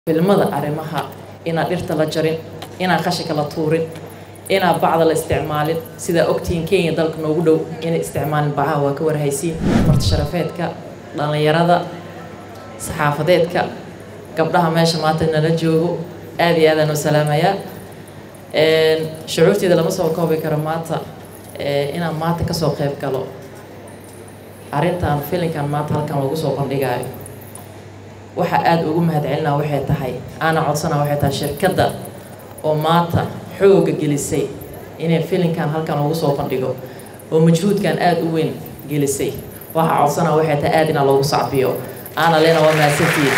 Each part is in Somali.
filmada arrimaha inaan dhirta la jarin inaan qashinka la tuurin inaan bacda la isticmaalin sidaa ogtihiin kenya dalka noogu dhow inay isticmaalin bacaha waa ka warhaysiin marti sharafeedka dhallinyarada saxaafadeedka gabdhaha meesha maanta nala joogo aada iyo aadaan u salaamayaa shucuurteeda lama soo koobi karo maanta inaan maanta kasoo qeyb galo arrintan filinkan maanta halkan lagu soo bandhigaayo waxa aada ugu mahadcelinaa waxay tahay aana codsana waxay tahay shirkadda oo maanta xooga gelisay inay filinkan halkan lagu soo bandhigo oo majhuudkan aada u weyn gelisay waxa codsana waxay tahay aada inaa loogu sacbiyo aana lena waa mahadsantiid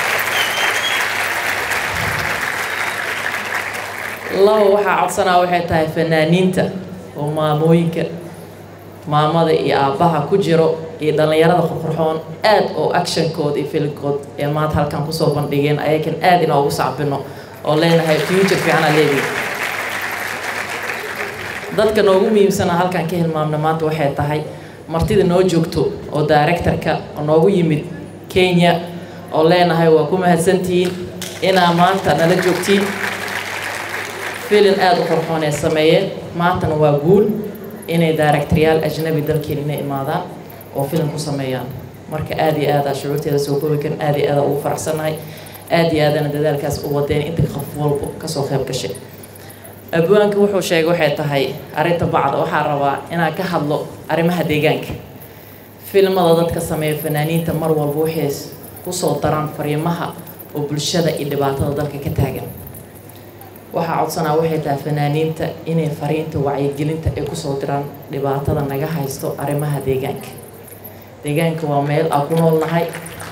laba waxaa codsanaa waxay tahay fanaaniinta oo maamooyinka maamada iyo aabbaha ku jiro iyo dhallinyarada qurqurxoon aad oo actionkood iyo filinkood ee maanta halkan kusoo bandhigeen ayakan aada inoogu sacbino oo leenahay future fiicana leedihi dadka noogu muhiimsana halkan ka hilmaamna maanta waxay tahay martida noo joogto oo directorka oo noogu yimid kenya oo leenahay waa ku mahadsantihiin inaa maanta nala joogtiin filin aada u qurxoon ee sameeyeen maantana waa guul inay directoryaal ajnabi dalkeen inay imaadaan oo filim ku sameeyaan marka aada iyo aada shucuurteeda soo koobi karin aada iyo aada ugu faraxsanahay aada iyo aadana dadaalkaas u wadeen inta qof walba kasoo qayb gashay abwaanka wuxuu sheegay waxay tahay arrinta bacda waxaa rabaa inaan ka hadlo arrimaha deegaanka filmada dadka sameeya fanaaniinta mar walba waxay kusoo daraan fariimaha oo bulshada iyo dhibaatada dalka ka taagan waxaa codsanaa waxay tahay fanaaniinta inay fariinta wacyigelinta ay kusoo diraan dhibaatada naga haysto arrimaha deegaanka deegaanka waa meel aan ku noolnahay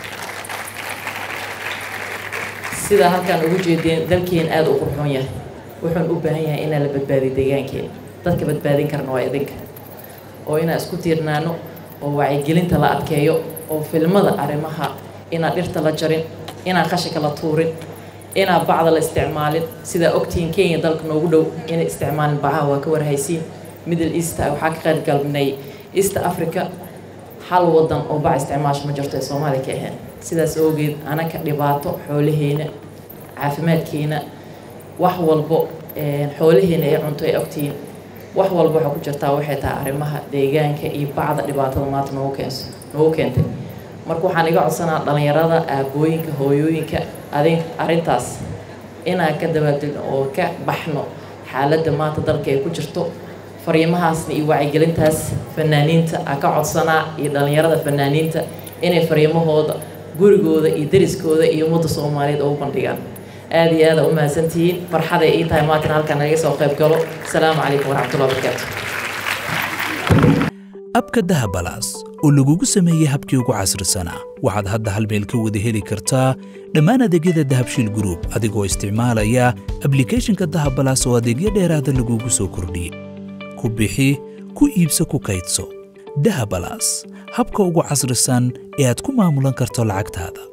sidaa halkaan ugu jeedeen dalkeen aada u qurxoon yahay wuxuun u baahan yahay inaa la badbaadiyo deegaankeena dadka badbaadin karna waa idinka oo inaan isku tiirnaano oo wacyigelinta la adkeeyo oo filmada arrimaha inaan dhirta la jarin inaan qashinka la tuurin inaan bacda la isticmaalin sidaa ogtihiin kenya dalka noogu dhow inay isticmaalin bacaha waa ka warhaysiin middle east waxaa ka qayb galnay east africa hal wadan oo bac isticmaasho ma jirto ee soomaaliya ka ahayn sidaas oogeed anaka dhibaato xoolaheena caafimaadkeena wax walbo xoolaheena ay cunto ay ogtihiin wax walba waxaa ku jirtaa waxay tahay arrimaha deegaanka iyo bacda dhibaatada maanta noogu keenso noogu keentay marka waxaan iga codsanaa dhallinyarada aabooyinka hooyooyinka adin arrintaas inaan ka dabaaldegno oo ka baxno xaaladda maanta dalka ay ku jirto fariimahaasna iyo wacyigelintaas fanaaniinta aan ka codsanaa iyo dhallinyarada fanaaniinta inay fariimahooda gurigooda iyo dariskooda iyo ummadda soomaaliyeed ugu bandhigaan aada iyo aada u mahadsantihiin farxaday ii tahay maatan halkan naga soo qayb galo asalaamu calaykum waraxmatullahi wabarakaatu abka dahabalaas oo lagugu sameeyey habkii ugu casrisanaa waxaad hadda hal meel ka wada heli kartaa dhammaan adeegyada dahabshiil gruub adigoo isticmaalaya ablikhethonka dahabalaas oo adeegyo dheeraada lagugu soo kordhiyey ku bixi ku iibso ku kaydso dahabalaas habka ugu casrisan ee aad ku maamulan karto lacagtaada